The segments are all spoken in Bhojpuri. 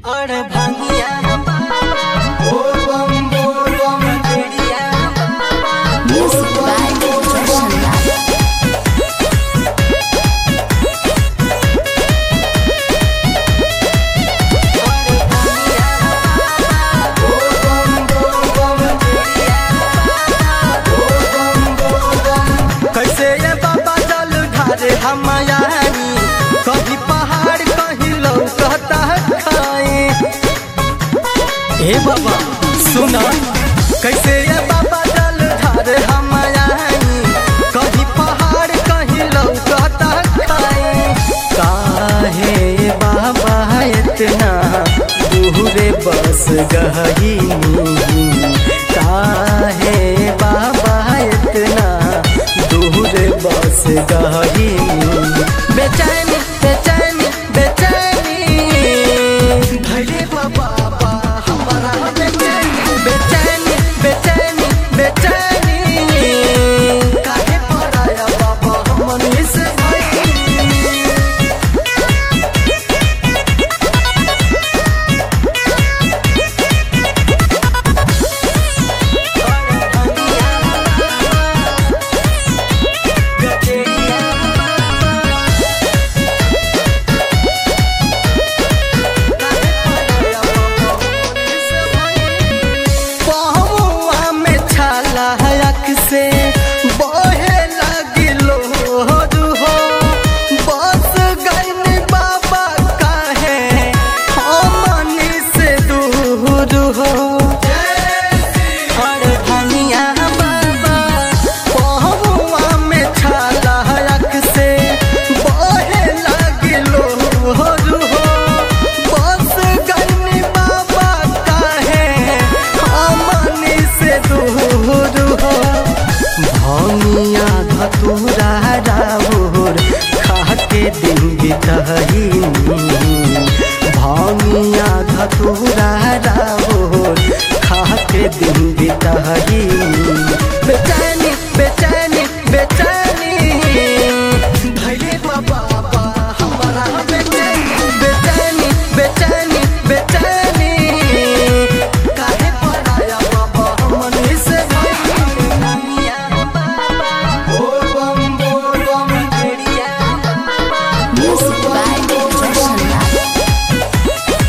और भंगिया चिड़िया Music by Roshan Lal. कैसे ये बाबा जल ढारे हम आयानी कभी पहाड़ कहीं लौकता है खाए हे बाबा सुना कैसे ये बाबा जल ढारे हम आयानी कभी पहाड़ कहीं लौकता है खाए काहे बाबा इतना दूरे बस गही काहे बाबा इतना दूर बस गही बेचैनी बेचैनी बेचैनी भले बाबा हमारा बेचैनी बेचैनी बेचैनी बेचैनी काहे पराया बाबा हमनी से भइनी? पहुआ में छाला हयक से बहे लगिलो हो बस गईन बाबा काहे हमनी से दूर हो और धनिया बाबा पहुआ में छाला हयक से बहे लगिलो हो बस गईन बाबा काहे हमनी से दूर हो भमिया धतूरा राउर खाके दिन बितही भमिया धतूरा राउर खाके दिन बितही बेचैनी बेचैनी बेचैनी भैले बाबा हमारा बेचैनी बेचैनी बेचैनी बेचैनी काहे पराया बाबा हमनी से Music by Roshan Lal.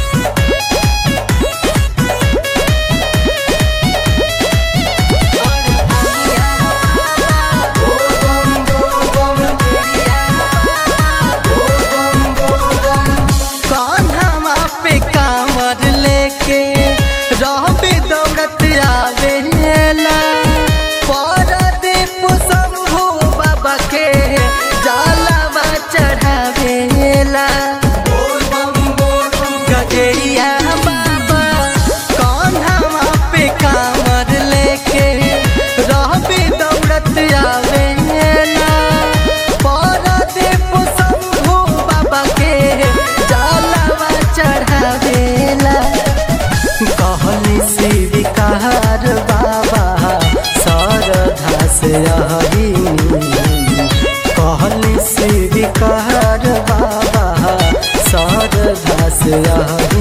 Kanha पे कांवर लेके रहबे दौड़त आवेला परदीप शंभू बाबा के जलवा चढ़ावेला गजरिया बाबा कान्हा पे कांवर लेके रहबे दौड़त आवेला परदीप शंभू बाबा के जलवा चढ़ावेला कहली शिविकार बाबा शारदा से आई कहली शिविकार बाबा शारदा से आई